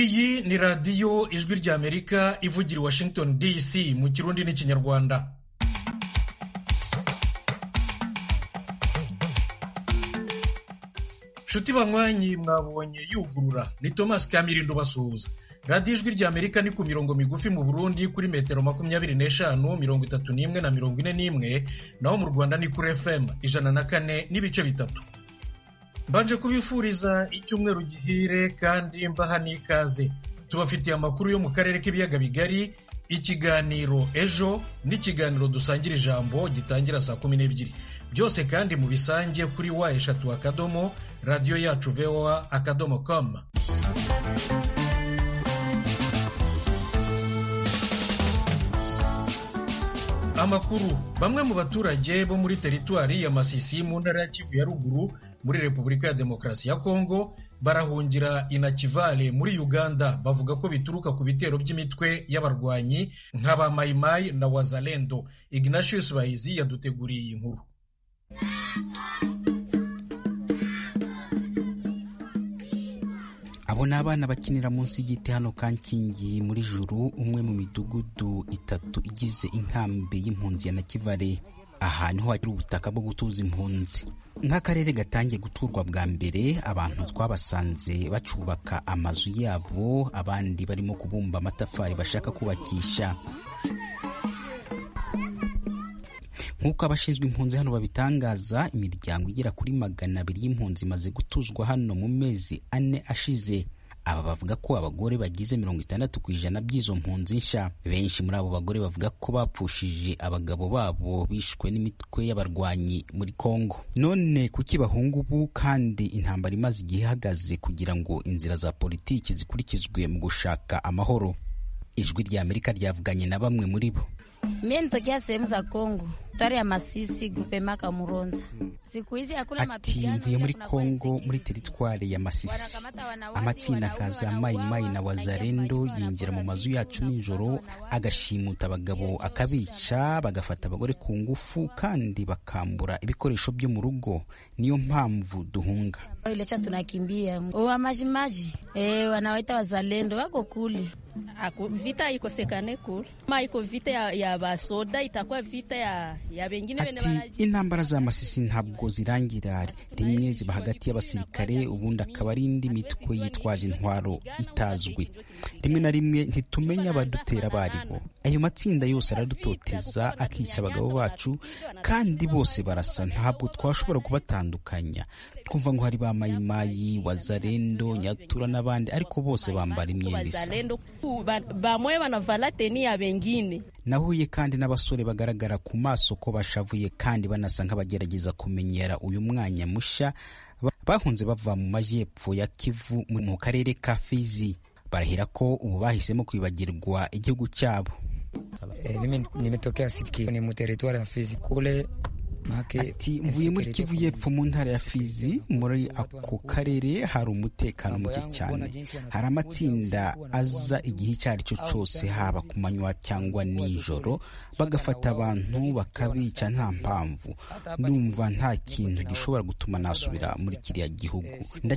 iyi ni radiyo ijwi ry'amerika ivugira i washington dc mu kirundi n'ikinyarwanda nshuti banywanyi mwabonye yugurura ni thomas kamirindo basuhuza radiyo ijwi ry'amerika ni ku mirongo migufi mu burundi kuri metero makumyabiri n'eshanu mirongo itatu n'imwe na mirongo ine n'imwe naho mu rwanda ni kuri fm ijana na kane n'ibice bitatu mbanje kubifuriza icyumweru gihire kandi mbaha n'ikaze tubafitiye amakuru yo mu karere k'ibiyaga bigari ikiganiro ejo n'ikiganiro dusangira ijambo gitangira saa kumi n'ebyiri byose kandi mubisange kuri wa eshatu akadomo radiyo yacu voa akadomo komu amakuru bamwe mu baturage bo muri teritwari ya masisi mu ntara ya kivu ya ruguru muri repubulika ya demokarasi ya kongo barahungira inakivale muri uganda bavuga ko bituruka ku bitero by'imitwe y'abarwanyi nk'aba mayimayi na wazalendo ignatius bahizi yaduteguriye iyi nkuru abo ni abana bakinira munsi y'igiti hano kankingi muri juru umwe mu midugudu itatu igize inkambi y'impunzi ya nakivare aha niho hagira ubutaka bwo gutuza impunzi nk'akarere gatangiye guturwa bwa mbere abantu twabasanze bacubaka amazu yabo abandi barimo kubumba amatafari bashaka kubakisha nk'uko abashinzwe impunzi hano babitangaza imiryango igera kuri magana abiri y'impunzi imaze gutuzwa hano mu mezi ane ashize aba bavuga ko abagore bagize mirongo itandatu ku ijana by'izo mpunzi nsha benshi muri abo bagore bavuga ko bapfushije abagabo babo bishwe n'imitwe y'abarwanyi muri kongo none kuki bahunga ubu kandi intambara imaze igihe ihagaze kugira ngo inzira za politiki zikurikizwe mu gushaka amahoro ijwi rya amerika ryavuganye na bamwe muri bo Mimi nitokea sehemu za Kongo, tare ya Masisi, grupe maka Muronza. Siku hizi hakuna ati mapigano. mvuye muri kongo muri teritwari ya masisi amatsinda nka za mayimayi na wazarendo yinjira mu mazu yacu nijoro agashimuta abagabo akabica bagafata abagore ku ngufu kandi bakambura ibikoresho byo mu rugo niyo mpamvu duhunga Ilecha tunakimbia. Wa majimaji, eh, wanawaita wazalendo wako kule. Ako, vita ikosekane kule ma iko vita ya, ya basoda itakuwa vita ya, ya bengine bene ati intambara za masisi ntabwo zirangira rimwe ziba hagati y'abasirikare ubundi akaba ari indi mitwe yitwaje intwaro itazwi rimwe na rimwe ntitumenya abadutera abo ari bo ayo matsinda yose aradutoteza akica abagabo bacu kandi bose barasa ntabwo twashobora kubatandukanya twumva ngo hari ba mayimayi wazarendo nyatura n'abandi ariko bose bambara imyenda isa wazalendo ba- bamwe banavala teni ya bengine nahuye kandi n'abasore bagaragara ku maso ko bashavuye kandi banasa nk'abagerageza kumenyera uyu mwanya musha Ba- bahunze bava mu majyepfo ya kivu mu mu karere ka fizi barahira ko ubu bahisemo kwibagirwa igihugu cyabo Eh, mimi nimetokea Sitki ni muteritwari ya Fizi kule make ati mvuye muri kivu y'epfo mu ntara ya fizi muri ako karere hari umutekano muke cyane hari amatsinda aza igihe icyo ari cyo cyose haba ku manywa cyangwa nijoro bagafata abantu bakabica nta mpamvu ndumva nta kintu gishobora gutuma nasubira muri kiriya gihugu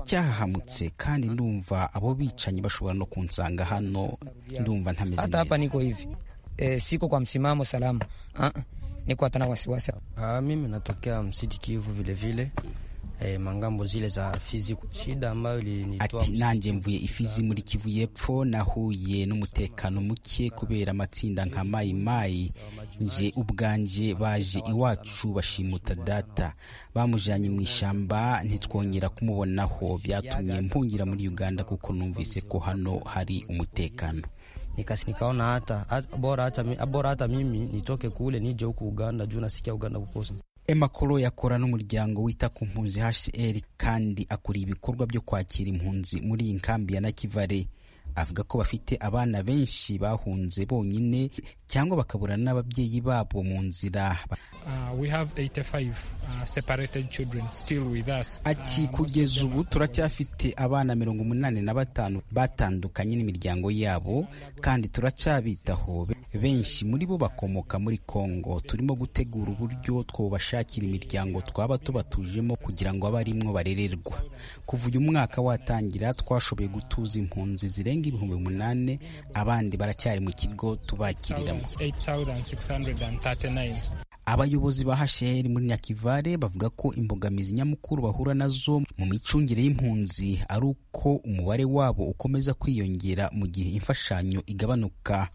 ndacyahahamutse kandi ndumva abo bicanyi bashobora no kunsanga hano ndumva ntameze hata hapa neza niko hivi eh, siko kwa msimamo salama ah ah, niko hata na wasiwasi Ah, mimi natokea msiti Kivu vile vile eh, mangambo zile za Fizi. Shida ambayo ilinitoa ati nanjye mvuye ifizi muri kivu y'epfo nahuye n'umutekano muke kubera amatsinda nka mayi mayi nje ubwanje baje iwacu bashimuta data bamujanye mu ishyamba ntitwongera kumubonaho byatumye mpungira muri uganda kuko numvise ko hano hari umutekano nikasi nikaona hata hata- bora hata mi- bora hata mimi nitoke kule nije huku Uganda juu nasikia Uganda kukosa Emma Koro yakora n'umuryango wita ku mpunzi HCR kandi akuriye ibikorwa byo kwakira impunzi muri iyi nkambi ya Nakivale avuga ko bafite abana benshi bahunze bonyine cyangwa bakabura n'ababyeyi babo mu nzira Uh, we have 85 uh, separated children still with us. ati kugeza ubu turacyafite abana mirongo umunani na batanu batandukanye n'imiryango yabo kandi turacyabitaho benshi muri bo bakomoka muri Kongo turimo gutegura uburyo twobashakira imiryango twaba tubatujemo kugira ngo abe arimwo barererwa kuva uyu mwaka watangira twashoboye gutuza impunzi zirenga ibihumbi umunani abandi baracyari mu kigo tubakiriramo 8,639. abayobozi ba hasheri muri nyakivare bavuga ko imbogamizi nyamukuru bahura nazo mu micungire y'impunzi ari uko umubare wabo ukomeza kwiyongera mu gihe imfashanyo igabanuka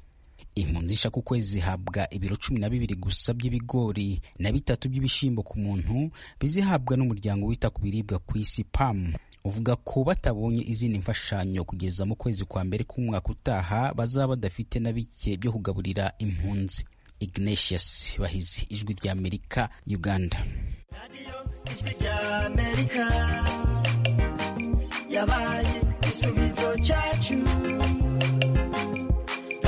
impunzi ishaka ukwezi zihabwa ibiro cumi na bibiri gusa by'ibigori na bitatu by'ibishyimbo ku muntu bizihabwa n'umuryango wita ku biribwa ku isi pamu uvuga ko batabonye izindi mfashanyo kugeza mu kwezi kwa mbere k'umwaka utaha bazaba badafite na bike byo kugaburira impunzi ignatius bahizi ijwi ry'amerika uganda yabaye igisubizo cyacu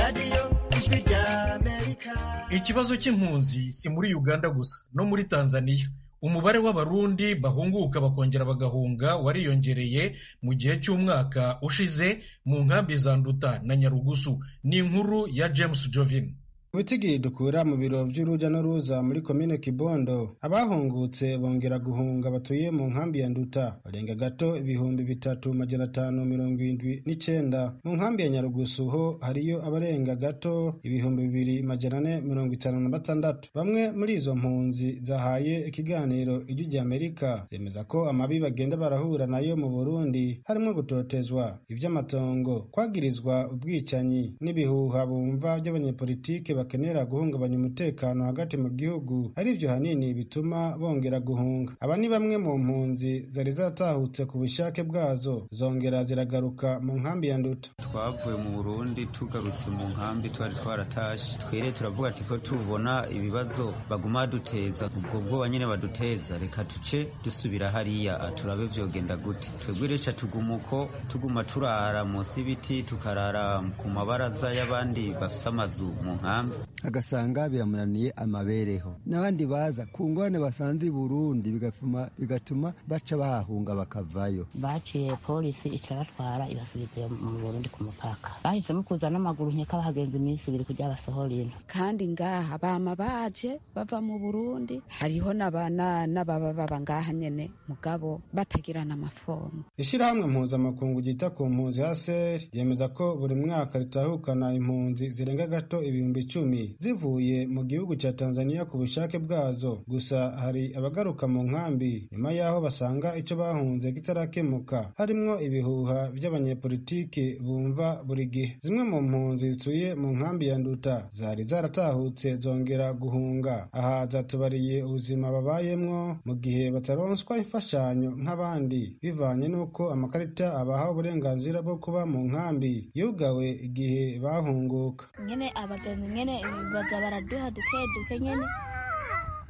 radiyo ijwi rya amerika ikibazo cy'impunzi si muri uganda gusa no muri tanzania umubare w'abarundi bahunguka bakongera bagahunga wariyongereye mu gihe cy'umwaka ushize mu nkambi za nduta na nyarugusu ni inkuru ya james jovin Witigi dukura mu biro by'uruja n'uruza muri komine Kibondo abahungutse bongera guhunga batuye mu nkambi ya Nduta barenga gato ibihumbi bitatu majana atanu mirongo irindwi n'icenda mu nkambi ya Nyarugusu ho hariyo abarenga gato ibihumbi bibiri majana ane mirongo itanu na batandatu bamwe muri izo mpunzi zahaye ikiganiro ijwi rya Amerika zemeza ko amabi bagenda barahura nayo mu Burundi harimo gutotezwa ivy'amatongo kwagirizwa ubwicanyi n'ibihuha bumva by'abanyepolitike bakenera guhungabanya umutekano hagati mu gihugu ari byo hanini bituma bongera guhunga aba ni bamwe mu mpunzi zari zatahutse ku bushake bwazo zongera ziragaruka mu nkambi ya nduta twavuye mu burundi tugarutse mu nkambi twari twaratashe twere turavuga ati ko tubona ibibazo baguma baduteza ubwo bwoba nyine baduteza reka duce dusubira hariya ah, turabe vyogenda gute twebwe reca tuguma uko tuguma turara munsi y'ibiti tukarara ku mabaraza y'abandi bafise amazu mu nkambi agasanga biramunaniye amabereho n'abandi baza ku ngorane basanze i burundi bigatuma bigatuma baca bahahunga bakavayo baciye polisi icabatwara ibasubiza mu burundi ku mupaka bahisemo kuza n'amaguru nkeka bahagenza iminsi ibiri kugira basohore ino kandi ngaha bama baje bava mu burundi hariho n'abana n'ababa baba ngaha nyene mugabo batagirana amafomu Ishirahamwe mpuzamakungu ryita ku mpunzi HCR ryemeza ko buri mwaka ritahukana impunzi zirenga gato ibihumbi icumi zivuye mu gihugu cya Tanzania ku bushake bwazo. Gusa hari abagaruka mu nkambi nyuma y'aho basanga icyo bahunze kitarakemuka, harimwo ibihuha by'abanyepolitiki bumva buri gihe. Zimwe mu mpunzi zituye mu nkambi ya Nduta zari zaratahutse zongera guhunga, aha zatubariye ubuzima babayemwo mu gihe bataronswa imfashanyo nk'abandi, bivanye n'uko amakarita abaha uburenganzira bwo kuba mu nkambi yugawe igihe bahunguka. nyene abagenzi nyene baza baraduha duke duke nyene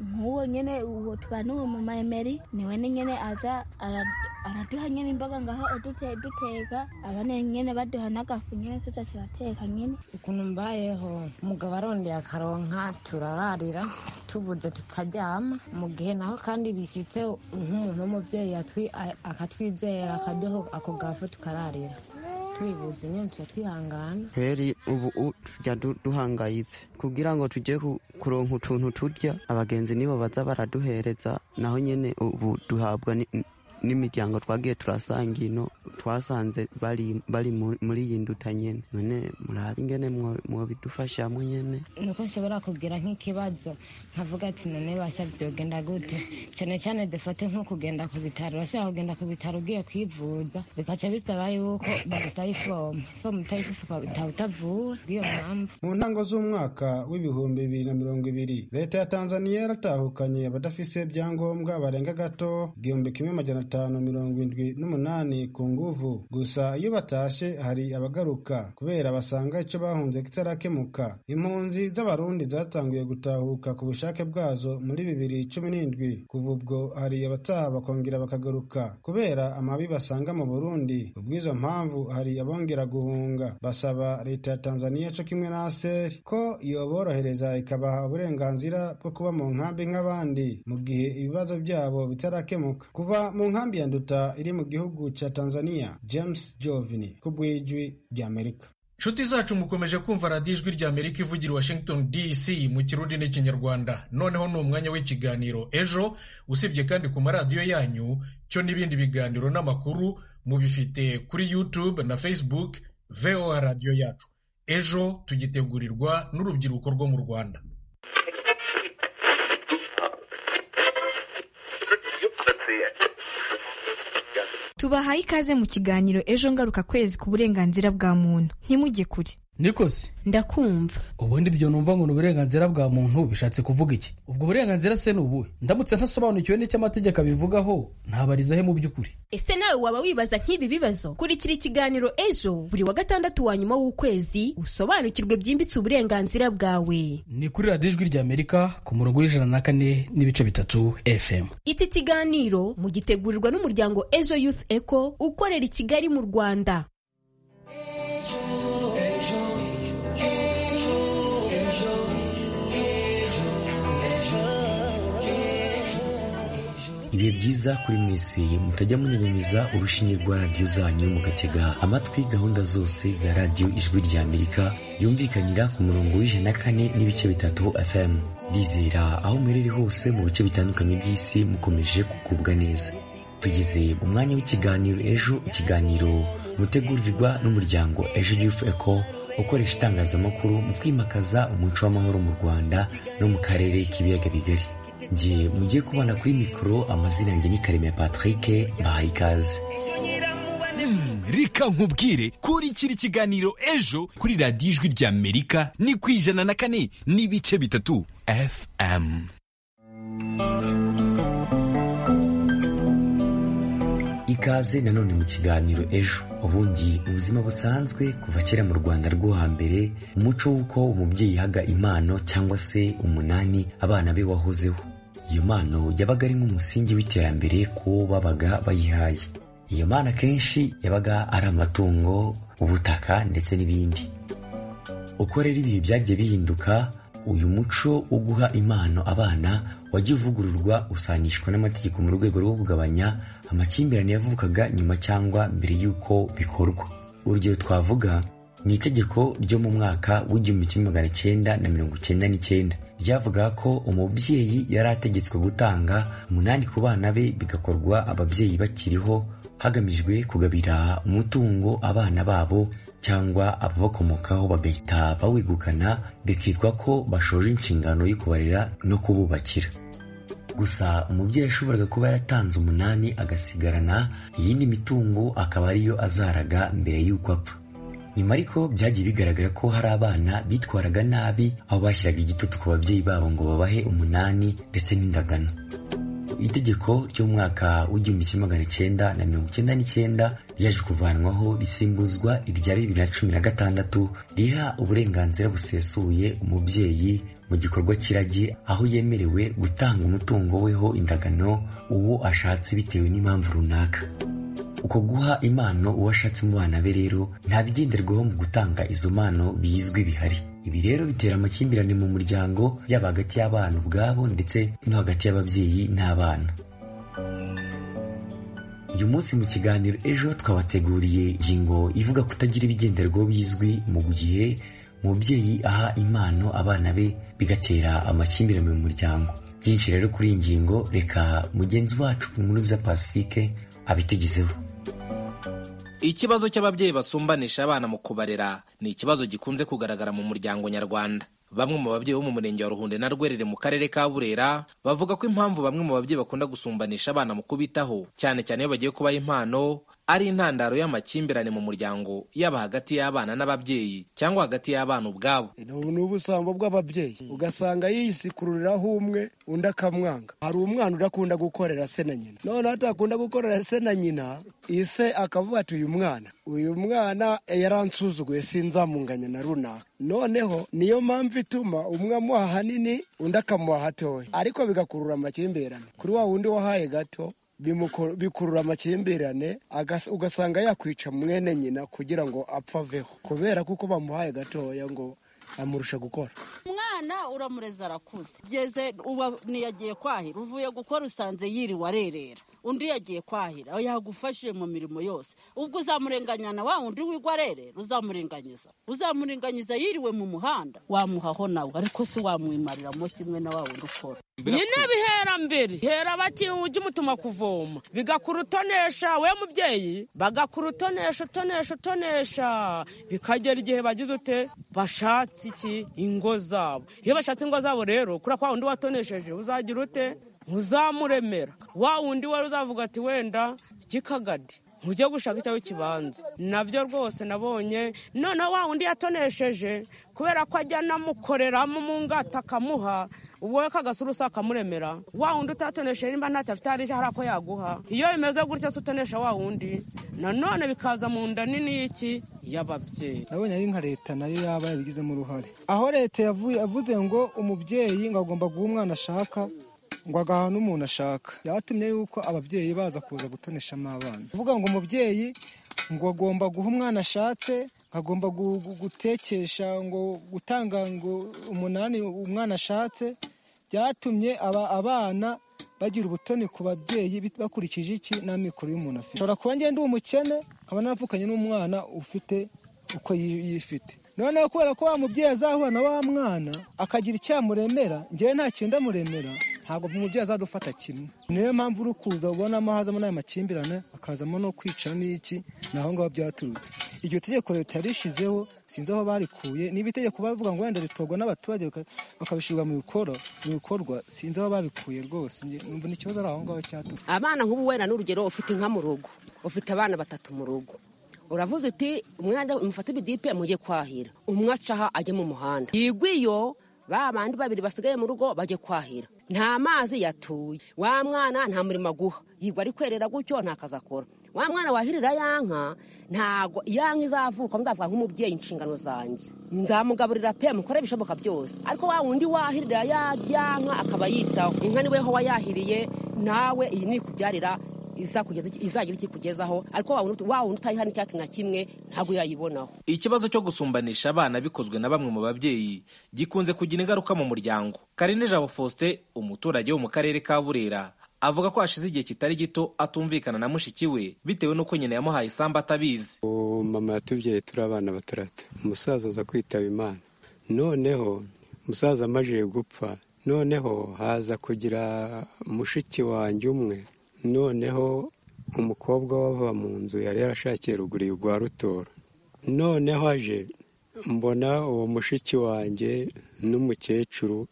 nk'uwo nyene uwo tubana uwo mu mayemeri niwe ni nyene aza ara- araduha nyene imboga ngaho udute duteka abane nyene baduha n'agafu nyene tuza turateka nyene ukuntu mbayeho umugabo arondeye akaronka turararira tubuze tukaryama mu gihe naho kandi bishyitse nk'umuntu w'umubyeyi yatwi- a- akatwizera akaduha ako gafu tukararira tubibuze nyene tuca twihangana kweri ubu u- tujya du- duhangayitse kugira ngo tujye ku- kuronka utuntu turya abagenzi nibo baza baraduhereza naho nyene ubu duhabwa ni- n- n'imiryango twagiye turasanga ino twasanze bari bari mu- muri iyi nduta nyene none murabe ingene mwo- mwobidufashamo nyene nuko nshobora kugira nk'ikibazo nkavuga ati none basha byogenda gute cyane cyane dufate nko kugenda ku bitaro urashaka kugenda ku bitaro ugiye kwivuza bikaca bisaba yuko bagusaba ifomu ifomu utayifise ukaba uta- utavuwe iyo mpamvu mu ntango z'umwaka w'ibihumbi bibiri na mirongo ibiri leta ya tanzaniya yaratahukanye abadafise ibyangombwa barenga gato igihumbi kimwe majana atanu mirongo indwi n'umunani ku nguvu gusa iyo batashe hari abagaruka kubera basanga icyo bahunze kitarakemuka impunzi z'abarundi zatanguye gutahuka ku bushake bwazo muri bibiri cumi n'indwi kuva ubwo hari abataha bakongera bakagaruka kubera amabi basanga mu burundi ubw'izo mpamvu hari abongera guhunga basaba leta ya tanzaniya co kimwe na aseri ko yoborohereza ikabaha uburenganzira bwo kuba mu nkambi nk'abandi mu gihe ibibazo byabo bitarakemuka kuva mu nkambi ya nduta iri mu gihugu ca tanzaniya james jovini ku bw'ijwi ry'amerika nshuti zacu mukomeje kumva radiyo ijwi rya amerika ivugira i washington dc mu kirundi n'ikinyarwanda noneho ni umwanya w'ikiganiro ejo usibye kandi ku maradiyo yanyu cyo n'ibindi biganiro n'amakuru mubifite kuri youtube na facebook voa radiyo yacu ejo tugitegurirwa n'urubyiruko rwo mu rwanda tubahaye ikaze mu kiganiro ejo ngaruka kwezi ku burenganzira bwa muntu ntimujye kure nikosi ndakumva ubundi ibyo numva ngo ni uburenganzira bwa muntu bishatse kuvuga iki ubwo burenganzira se ni ubuhe ndamutse ntasobanukiwe n'icyo amategeko abivugaho ntabariza he mu by'ukuri ese nawe waba wibaza nk'ibi bibazo kurikira ikiganiro ejo buri wa gatandatu wa nyuma w'ukwezi usobanukirwe byimbitse uburenganzira bwawe ni kuri radiyo ijwi rya amerika ku murongo w'ijana na kane n'ibice bitatu fm iki kiganiro mugitegurirwa n'umuryango ejo youth eco ukorera i kigali mu rwanda ibihe byiza kuri mwese mutajya munyanyanyiza urushinge rwa radiyo zanyu mugatega amatwi gahunda zose za radiyo ijwi rya amerika yumvikanira ku murongo w'ijana na kane n'ibice bitatu fm rizera aho muherereye hose mu bice bitandukanye by'isi mukomeje kugubwa neza tugize umwanya w'ikiganiro ejo ikiganiro mutegurirwa n'umuryango ejo yufu eko ukoresha itangazamakuru mu kwimakaza umuco w'amahoro mu rwanda no mu karere k'ibiyaga bigari njye mugiye kubana kuri mikoro amazina yanjye ni karemera patrick bahaye ikaze reka nkubwire kurikira ikiganiro ejo kuri radiyo ijwi rya amerika ni ku ijana na kane n'ibice bitatu fm ikaze nanone mu kiganiro ejo ubundi ubuzima busanzwe kuva kera mu rwanda rwo hambere umuco w'uko umubyeyi yahaga impano cyangwa se umunani abana be wahozeho iyo mpano yabaga ari nk'umusingi w'iterambere kuwo babaga bayihaye iyo mpano akenshi yabaga ari amatungo ubutaka ndetse n'ibindi uko rero ibihe byagiye bihinduka uyu muco wo guha impano abana wajya uvugururwa usangishwa n'amategeko mu rwego rwo kugabanya amakimbirane yavukaga nyuma cyangwa mbere y'uko bikorwa urugero twavuga ni itegeko ryo mu mwaka w'igihumbi kimwe magana cyenda na mirongo cyenda n'icyenda ryavugaga ko umubyeyi yari ategetswe gutanga umunani ku bana be bigakorwa ababyeyi bakiriho hagamijwe kugabira umutungo abana babo cyangwa ababakomokaho bagahita bawegukana bikitwa ko bashoje inshingano yo kubarera no kububakira gusa umubyeyi yashoboraga kuba yaratanze umunani agasigarana iyindi mitungo akaba ariyo azaraga mbere y'uko apfa nyuma ariko byagiye bigaragara ko hari abana bitwaraga nabi aho bashyiraga igitutu ku babyeyi babo ngo babahe umunani ndetse n'indagano itegeko ryo mu mwaka w'igihumbi kimwe magana cyenda na mirongo icyenda n'icyenda ryaje kuvanwaho risimbuzwa irya bibiri na cumi na gatandatu riha uburenganzira busesuye umubyeyi mu gikorwa cy'iragi aho yemerewe gutanga umutungo weho indagano uwo ashatse bitewe n'impamvu runaka uko guha impano uwo ashatse mu bana be rero nta bigenderwaho mu gutanga izo mpano bizwi bihari ibi rero bitera amakimbirane mu muryango yaba hagati y'abana ubwabo ndetse no hagati y'ababyeyi n'abana uyu munsi mu kiganiro ejo twabateguriye ingingo ivuga kutagira ibigenderwaho bizwi mu gihe umubyeyi aha impano abana be bigatera amakimbirane mu muryango byinshi rero kuri iyi ngingo reka mugenzi wacu muruza pacifique abitugezeho ikibazo cy'ababyeyi basumbanisha abana mu kubarera ni ikibazo gikunze kugaragara mu muryango nyarwanda bamwe mu babyeyi bo mu murenge wa ruhunde na rwerere mu karere ka burera bavuga ko impamvu bamwe mu babyeyi bakunda gusumbanisha abana mu kubitaho cyane cyane iyo bagiye kubaha impano ari intandaro y'amakimbirane mu muryango yaba hagati y'abana n'ababyeyi cyangwa hagati y'abana ubwabo ni ubusambo bw'ababyeyi ugasanga yisikururiraho umwe undi akamwanga hari umwana udakunda gukorera se na nyina noneho atakunda gukorera se na nyina ise akavuga ati uyu mwana uyu mwana yaransuzuguye sinzamunganya na runaka noneho niyo mpamvu ituma umwe amuha hanini undi akamuha hatoya ariko bigakurura amakimbirane kuri wa wundi wahaye gato bikurura amakimbirane ugasanga yakwica mwene nyina kugira ngo apfe aveho kubera kuko bamuhaye gatoya ngo amurusha gukora umwana uramureza arakuze ugeze uba ntiyagiye kwahira uvuye gukora usanze yiriwe arerera undi yagiye kwahira yagufashije mu mirimo yose ubwo uzamurenganya na wa wundi w'igwarere ruzamurenganyiza uzamurenganyiza yiriwe mu muhanda wamuhaho nawe ariko si wamwimariramo kimwe na wa wundi ukora nyine bihera mbere hera bakiwe ujye umutuma kuvoma bigakura utonesha we mubyeyi bagakura utonesha utonesha utonesha bikagera igihe bagize ute bashatse iki ingo zabo iyo bashatse ingo zabo rero kuri kwa wundi watonesheje uzagira ute uzamuremera wa wundi wari uzavuga ati wenda gikagadi ujye gushaka icyo kibanza nabyo rwose nabonye noneho wa wundi yatonesheje kubera ko ajya anamukoreramo mu ngata akamuha wowe kagasura usa akamuremera wa wundi utatonesheje nimba ntacyo afite hari hari ako yaguha iyo bimeze gutyo se utonesha wa wundi nanone bikaza mu nda nini y'iki y'ababyeyi nabonye ari nka leta nayo yaba yabigizemo uruhare aho leta yavuye yavuze ngo umubyeyi ngo agomba guha umwana ashaka ngo agaha n'umuntu ashaka yatumye yuko ababyeyi baza kuza gutoneshamo abana kuvuga ngo umubyeyi ngo agomba guha umwana ashatse agomba gutekesha ngo gutanga ngo umunani umwana ashatse byatumye aba abana bagira ubutoni ku babyeyi bakurikije iki n'amikoro y'umuntu afite ushobora kuba ngenda umukene nkaba navukanye n'umwana ufite uko yifite noneho kubera ko wa mubyeyi azahura na wa mwana akagira icyamuremera ngewe nta kintu ndamuremera ntabwo umubyeyi azadufata kimwe niyo mpamvu uri kuza ubonamo hazamo n'aya makimbirane akazamo no kwica n'iki naho ngaho byaturutse iryo tegeko leta yarishizeho sinzi aho barikuye niba itegeko bavuga ngo wenda ritorwa n'abaturage bakabishyirwa mu bikorwa sinzi aho babikuye rwose numva ni ikibazo ari aho ngaho cyaturutse abana nk'ubu wenda n'urugero ufite inka mu rugo ufite abana batatu mu rugo uravuze uti umwana umufate ibidipe mujye kwahira umwe acaha ajye mu muhanda yigwa iyo ba bandi babiri basigaye mu rugo bajye kwahira nta mazi yatuye wa mwana nta murimo aguha yigwa ari kwerera gutyo nta kazi akora wa mwana wahirira ya nka ntago ya nka izavuka ndavuga nk'umubyeyi inshingano zanjye nzamugaburira pe mukore ibishoboka byose ariko wa wundi wahirira ya nka akaba yitaho inka niwe ho wayahiriye nawe iyi ni ikubyarira izagira ikikugezaho ariko wa wundi utayiha n'icyatsi na kimwe ntabwo yayibonaho ikibazo cyo gusumbanisha abana bikozwe na bamwe mu babyeyi gikunze kugira ingaruka mu muryango karine jabo faustin umuturage wo mu karere ka burera avuga ko hashize igihe kitari gito atumvikana na mushiki we bitewe n'uko nyina yamuhaye isambu atabizi mama yatubyaye turi abana batarata umusaza aza kwitaba imana noneho umusaza amajije gupfa noneho haza kugira mushiki wanjye umwe noneho umukobwa wava mu nzu yari yarashakiye ruguru rwa rutora noneho aje mbona uwo mushiki wanjye n'umukecuru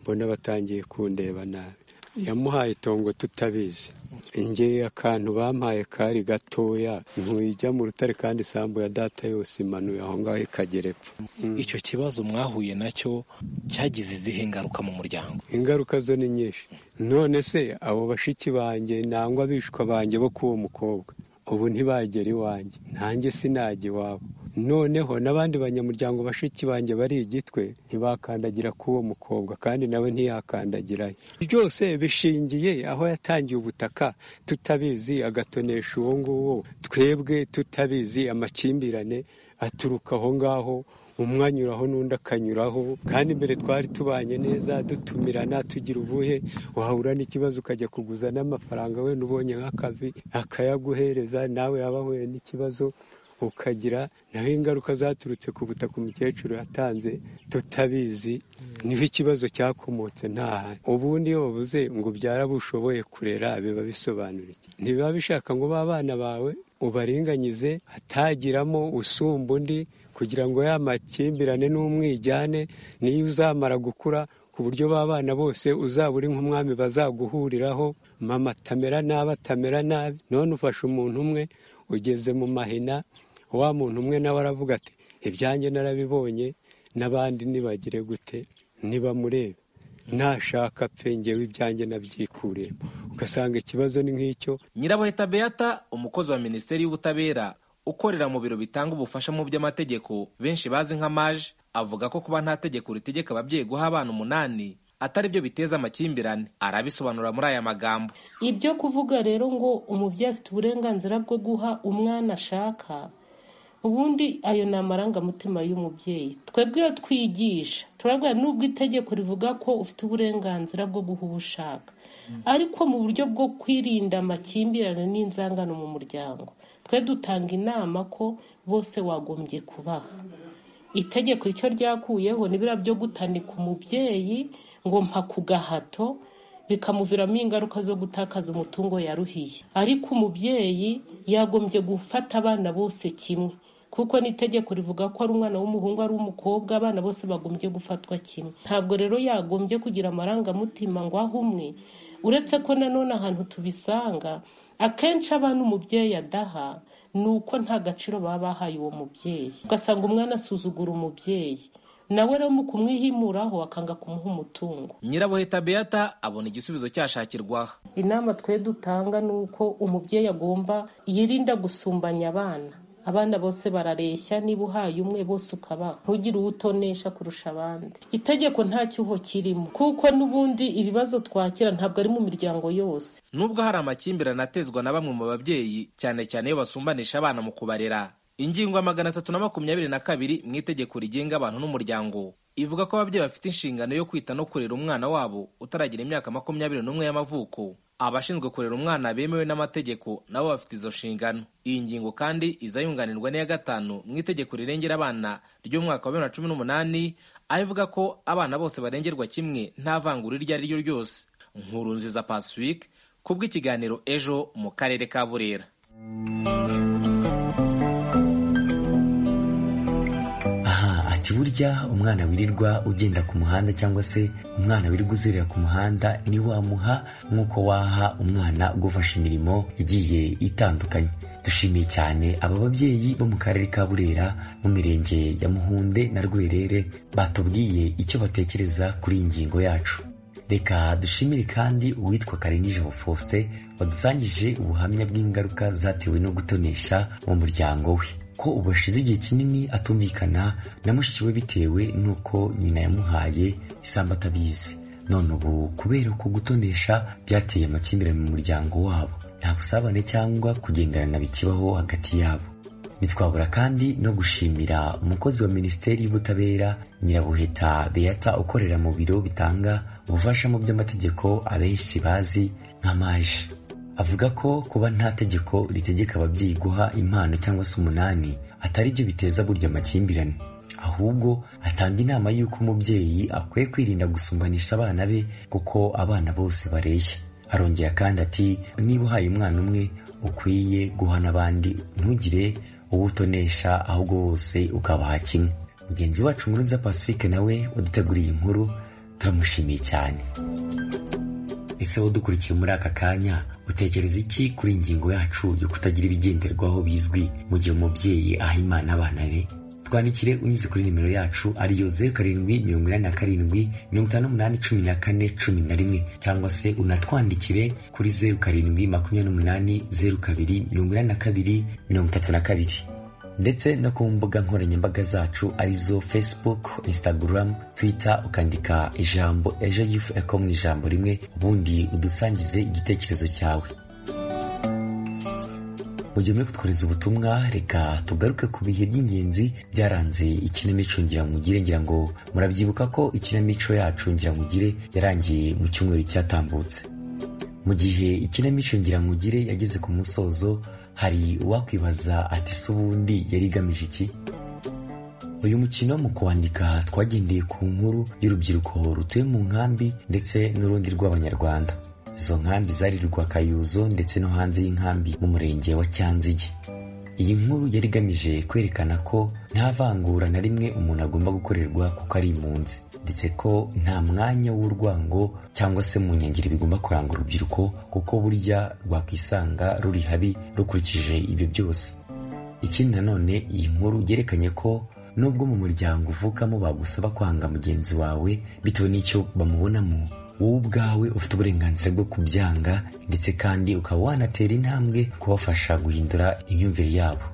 mbona batangiye kundeba nabi yamuhaye itongo tutabizi ingeye akantu bampaye kari gatoya ntuyijya mu rutare kandi isambu ya data yose imanuye aho ngaho ikagera epfo icyo kibazo mwahuye nacyo cyagize izihe ingaruka mu muryango ingaruka zo ni nyinshi none se abo bashiki banjye nangwa abishwa banjye bo k'uwo mukobwa ubu ntibagera iwanjye nanjye sinajya iwabo noneho n'abandi banyamuryango bashiki banjye bari igitwe ntibakandagira k'uwo mukobwa kandi nawe ntiyakandagirayo byose bishingiye aho yatangiye ubutaka tutabizi agatonesha uwo nguwo twebwe tutabizi amakimbirane aturuka aho ngaho umwe anyuraho n'undi akanyuraho kandi mbere twari tubanye neza dutumirana tugira ubuhe wahura n'ikibazo ukajya kuguza n'amafaranga wenda ubonye nk'akavi akayaguhereza nawe yaba ahuye n'ikibazo ukagira naho ingaruka zaturutse ku butaka umukecuru yatanze tutabizi niho ikibazo cyakomotse ntahari ubundi iyo bavuze ngo ubyara bushoboye kurera biba bisobanura iki ntibiba bishaka ngo b'abana bawe ubaringanyize hatagiramo usumba undi kugira ngo ya makimbirane n'umwijyane niyo uzamara gukura ku buryo b'abana bose uzaba uri nk'umwami bazaguhuriraho mama atamera nabi atamera nabi none ufashe umuntu umwe ugeze mu mahina wa muntu umwe nawe aravuga ati ibyanjye narabibonye n'abandi ntibagire gute ntibamurebe nashaka pe ngewe ibyanjye nabyikuremo ugasanga ikibazo ni nk'icyo nyirabuheta beata umukozi wa minisiteri y'ubutabera ukorera mu biro bitanga ubufasha mu by'amategeko benshi bazi nka maje avuga ko kuba nta tegeko ritegeka ababyeyi guha abana umunani atari byo biteza amakimbirane arabisobanura muri aya magambo ibyo kuvuga rero ngo umubyeyi afite uburenganzira bwo guha umwana ashaka ubundi ayo ni amarangamutima y'umubyeyi twebwe iyo twigisha turabwira nubwo itegeko rivuga ko ufite uburenganzira bwo guha uwo ushaka ariko mu buryo bwo kwirinda amakimbirane n'inzangano mu muryango twe dutanga inama ko bose wagombye kubaha itegeko icyo ryakuyeho n'ibira byo gutanika umubyeyi ngo mpa ku gahato bikamuviramo ingaruka zo gutakaza umutungo yaruhiye ariko umubyeyi yagombye gufata abana bose kimwe kuko n'itegeko rivuga ko ari umwana w'umuhungu ari umukobwa abana bose bagombye gufatwa kimwe ntabwo rero yagombye kugira amarangamutima ngo aho umwe uretse ko nanone ahantu tubisanga akenshi abana umubyeyi adaha ni uko nta gaciro baba bahaye uwo mubyeyi ugasanga umwana asuzugura umubyeyi nawe rero mu kumwihimuraho akanga kumuha umutungo nyirabuheta beata abona igisubizo cyashakirwaho inama twe dutanga ni uko umubyeyi agomba yirinda gusumbanya abana abana bose barareshya niba uhaye umwe bose ukabaha ntugire uwo utonesha kurusha abandi itegeko nta cyuho kirimo kuko n'ubundi ibibazo twakira ntabwo ari mu miryango yose nubwo hari amakimbirane atezwa na bamwe mu babyeyi cyane cyane iyo basumbanisha abana mu kubarera ingingo ya magana atatu na makumyabiri na kabiri mu itegeko rigenga abantu n'umuryango ivuga ko ababyeyi bafite inshingano yo kwita no kurera umwana wabo utaragira imyaka makumyabiri n'umwe y'amavuko abashinzwe kurera umwana bemewe n'amategeko nabo bafite izo nshingano iyi ngingo kandi iza yunganirwa n'iya gatanu mu itegeko rirengera abana ry'umwaka wa bibiri na cumi n'umunani aho ivuga ko abana bose barengerwa kimwe nta vangura iryo ari ryo ryose nkuru nziza pacifique kubw'ikiganiro ejo mu karere ka burera burya umwana wirirwa ugenda ku muhanda cyangwa se umwana wirirwa uzerera ku muhanda ni wamuha nk'uko waha umwana ugufasha imirimo igiye itandukanye dushimiye cyane aba babyeyi bo mu karere ka burera mu mirenge ya muhunde na rwerere batubwiye icyo batekereza kuri iyi ngingo yacu reka dushimire kandi uwitwa karinijabo faustin wadusangije ubuhamya bw'ingaruka zatewe no gutonesha mu muryango we ko ubu ashize igihe kinini atumvikana na mushiki we bitewe n'uko nyina yamuhaye isambu atabizi none ubu kubera ko gutonesha byateye amakimbirane mu muryango wabo nta busabane cyangwa kugenderana bikibaho hagati yabo ntitwabura kandi no gushimira umukozi wa minisiteri y'ubutabera nyirabuheta beata ukorera mu biro bitanga ubufasha mu by'amategeko abenshi bazi nka maje avuga ko kuba nta tegeko ritegeka ababyeyi guha impano cyangwa se umunani atari byo biteza burya amakimbirane ahubwo atanga inama y'uko umubyeyi akwiye kwirinda gusumbanisha abana be kuko abana bose bareshya arongera kandi ati niba uhaye umwana umwe ukwiye guha n'abandi ntugire uwo utonesha ahubwo wose ukabaha kimwe mugenzi wacu muruza pacifique nawe waduteguriye inkuru turamushimiye cyane ese dukurikiye muri aka kanya utekereza iki kuri ingingo yacu yo kutagira ibigenderwaho bizwi mu gihe umubyeyi aha imana abana be twandikire unyuze kuri nimero yacu ariyo zeru karindwi mirongo inani na karindwi mirongo itanu n'umunani cumi na kane cumi na rimwe cyangwa se unatwandikire kuri zeru karindwi makumyabiri n'umunani zeru kabiri mirongo inani na kabiri mirongo itatu na kabiri ndetse no ku mbuga nkoranyambaga zacu arizo facebook instagram twitter ukandika ijambo ejo yufu eko mu ijambo rimwe ubundi udusangize igitekerezo cyawe mu gihe muri kutwohereza ubutumwa reka tugaruke ku bihe by'ingenzi byaranze ikinamico ngiramugire ngira ngo murabyibuka ko ikinamico yacu ngiramugire yarangiye mu cyumweru cyatambutse mu gihe ikinamico ngiramugire yageze ku musozo hari uwakwibaza ati se ubundi yari igamije iki uyu mukino mu kuwandika twagendeye ku nkuru y'urubyiruko rutuye mu nkambi ndetse n'urundi rw'abanyarwanda izo nkambi zari Kayuzo ndetse no hanze y'inkambi mu murenge wa cyanzige iyi nkuru yari igamije kwerekana ko nta vangura na rimwe umuntu agomba gukorerwa kuko ari impunzi ndetse ko nta mwanya w'urwango cyangwa se mu nkengero bigomba kuranga urubyiruko kuko burya rwakwisanga ruri habi rukurikije ibyo byose ikindi nanone iyi nkuru yerekanye ko nubwo mu muryango uvukamo bagusaba kwanga mugenzi wawe bitewe n'icyo bamubonamo wowe ubwawe ufite uburenganzira bwo kubyanga ndetse kandi ukaba wanatera intambwe kubafasha guhindura imyumvire yabo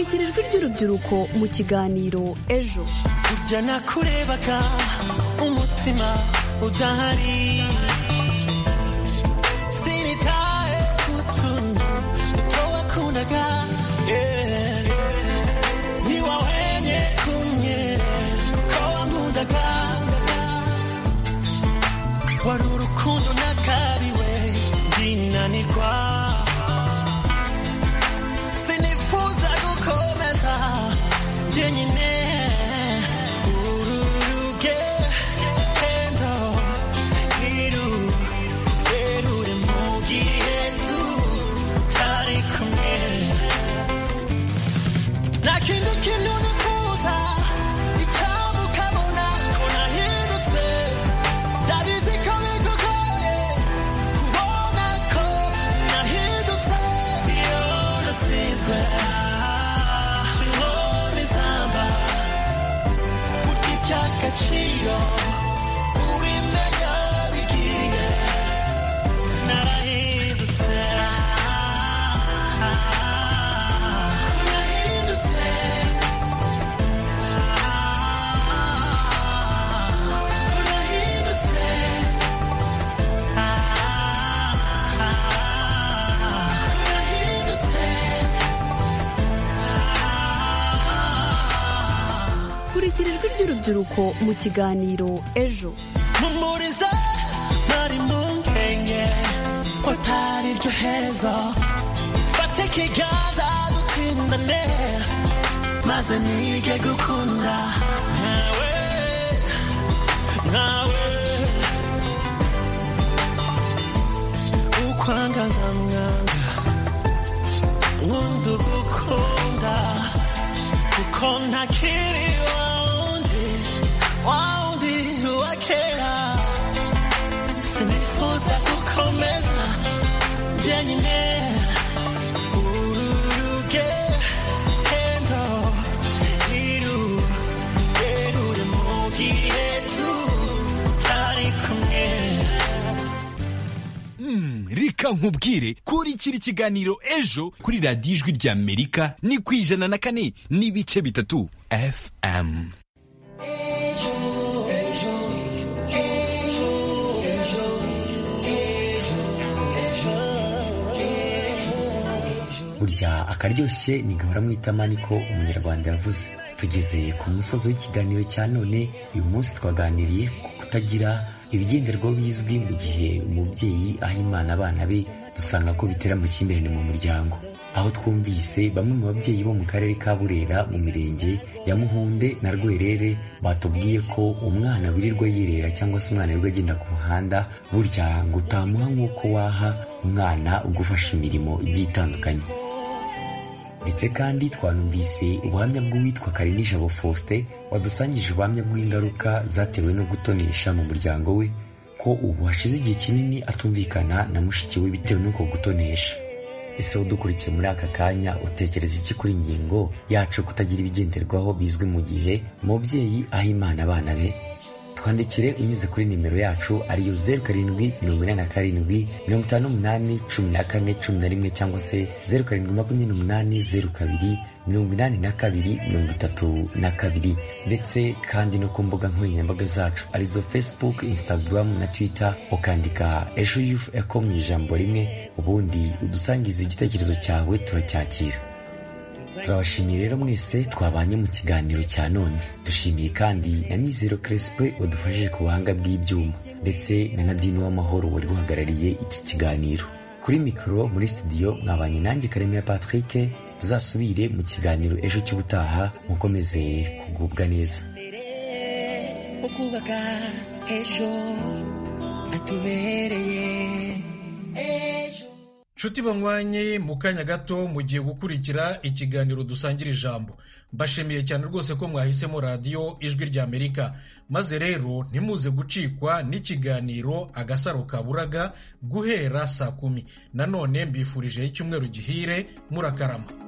ijwi ry'urubyiruko mu kiganiro ejo kujya nakurebaga umutima udahari sinitaye ku tuntu two wakundaga Yeah, yeah. ni wowe mwe kumwe kuko wankundaga wari urukundo nakabiwe ndinanirwa sinifuza gukomeza jyenyine uru rugendo ntirurerure mu gihe tutari kumwe nta kindi kintu nifuza icyaba ukabona ko nahindutse ndabizi ko bigugoye kubona ko nahindutse iyo natsinzwe kimona izamba kurya iby'agaciro ubimenya bigiye narahindutse narahindutse narahindutse kurikira ijwi ry'urubyiruko mu kiganiro ejo mumpuriza ntari mu nkenge ko atari ryo herezo fata ikiganza dutindane maze nige gukunda nkawe nkawe ukwangaza mwanga wundi ugukunda kuko ntakiri wawundi wawundi uwakera sinifuza gukomeza jyenyine uru rugendo ntirurerure mu gihe tutari kumwe Mm, reka nkubwire kurikira ikiganiro ejo kuri radiyo ijwi ry'amerika ni ku ijana na kane n'ibice bitatu fm burya akaryoshye ni gahora mu itama niko umunyarwanda yavuze tugeze ku musozi w'ikiganiro cya none uyu munsi twaganiriye ku kutagira ibigenderwaho bizwi mu gihe umubyeyi aha imana abana be dusanga ko bitera amakimbirane mu muryango aho twumvise bamwe mu babyeyi bo mu karere ka burera mu mirenge ya muhunde na rwerere batubwiye ko umwana wirirwa yirera cyangwa se umwana wirirwa agenda ku muhanda burya ngo utamuha nk'uko waha umwana ugufasha imirimo igiye itandukanye ndetse kandi twanumvise ubuhamya bw'uwitwa Karinijabo Faustin wadusangije ubuhamya bw'ingaruka zatewe no gutonesha mu muryango we ko ubu hashize igihe kinini atumvikana na mushiki we bitewe n'uko gutonesha ese udukurikiye muri aka kanya utekereza iki kuri ingingo yacu yo kutagira ibigenderwaho bizwi mu gihe umubyeyi aha imana abana be twandikire unyuze kuri nimero yacu ariyo zeru karindwi mirongo inani na karindwi mirongo itanu n'umunani cumi na kane cumi na rimwe cyangwa se zeru karindwi makumyabiri n'umunani zeru kabiri mirongo inani na kabiri mirongo itatu na kabiri ndetse kandi no ku mbuga nkoranyambaga zacu arizo facebook instagram na twitter ukandika ejo yufu eko mu ijambo rimwe ubundi udusangize igitekerezo cyawe turacyakira turabashimiye rero mwese twabanye mu kiganiro cya none dushimiye kandi na mizero crespe wadufashije ku buhanga bw'ibyuma ndetse na nadine w'amahoro wari uhagarariye iki kiganiro kuri mikoro muri studio mwabanye nanjye karemera patrick tuzasubire mu kiganiro ejo cy'ubutaha mukomeze kugubwa neza ukubaka ejo hatubereye ejo nshuti banywanye mu kanya gato mugiye gukurikira ikiganiro dusangira ijambo mbashimiye cyane rwose ko mwahisemo radiyo ijwi ry'amerika maze rero ntimuze gucikwa n'ikiganiro agasaro kaburaga guhera saa kumi nanone mbifurijeho icyumweru gihire murakarama